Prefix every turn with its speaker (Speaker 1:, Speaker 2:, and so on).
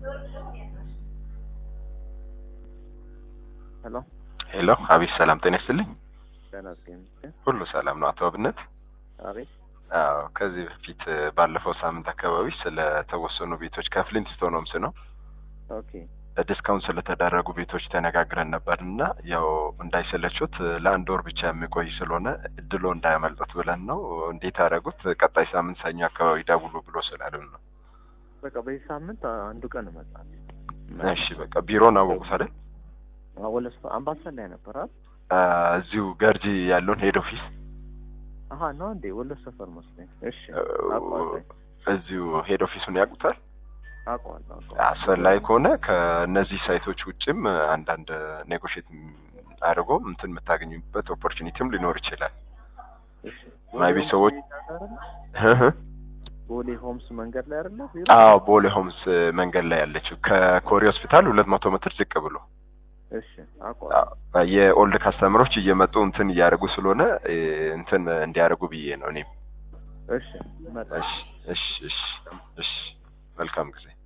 Speaker 1: ሄሎ
Speaker 2: ሄሎ፣ አቤት። ሰላም ጤና ይስጥልኝ።
Speaker 1: ደህና ይመስገን።
Speaker 2: ሁሉ ሰላም ነው አቶ አብነት?
Speaker 1: አቤት
Speaker 2: አዎ፣ ከዚህ በፊት ባለፈው ሳምንት አካባቢ ስለተወሰኑ ቤቶች ከፍሊንትስቶን ሆምስ ነው
Speaker 1: ኦኬ
Speaker 2: ዲስካውንት ስለተደረጉ ቤቶች ተነጋግረን ነበር እና ያው እንዳይሰለቹት ለአንድ ወር ብቻ የሚቆይ ስለሆነ እድሎ እንዳያመልጡት ብለን ነው። እንዴት አደረጉት? ቀጣይ ሳምንት ሰኞ አካባቢ ደውሉ ብሎ ስላሉን ነው።
Speaker 1: በቃ በዚህ ሳምንት አንዱ ቀን እመጣለሁ።
Speaker 2: እሺ በቃ ቢሮን አወቁት አይደል?
Speaker 1: ወለስ አምባሰል ላይ ነበር አይደል?
Speaker 2: አ፣ እዚሁ ገርጂ ያለውን ሄድ ኦፊስ
Speaker 1: አሀ ነው እንዴ? ወሎ ሰፈር መስሎኝ። እሺ
Speaker 2: እ፣
Speaker 1: አውቀዋለሁ
Speaker 2: እዚሁ ሄድ ኦፊሱን ያውቁታል።
Speaker 1: አውቀዋለሁ አውቀዋለሁ።
Speaker 2: አስፈላጊ ከሆነ ከእነዚህ ሳይቶች ውጭም አንዳንድ ኔጎሽት አድርጎ እንትን የምታገኙበት ኦፖርቹኒቲም ሊኖር ይችላል።
Speaker 1: እሺ
Speaker 2: ማይቢ
Speaker 1: ቦሌ
Speaker 2: ሰዎች
Speaker 1: አይደለ? ቦሌ ሆምስ መንገድ ላይ አይደለ? ቢሮ?
Speaker 2: አዎ ቦሌ ሆምስ መንገድ ላይ ያለችው ከኮሪ ሆስፒታል ሁለት መቶ ሜትር ዝቅ ብሎ
Speaker 1: እሺ አውቀዋለሁ።
Speaker 2: አዎ፣ የኦልድ ካስተመሮች እየመጡ እንትን እያደረጉ ስለሆነ እ፣ እንትን እንዲያደርጉ ብዬ ነው እኔም።
Speaker 1: እሺ እመጣለሁ።
Speaker 2: እሺ እሺ እሺ እሺ መልካም ጊዜ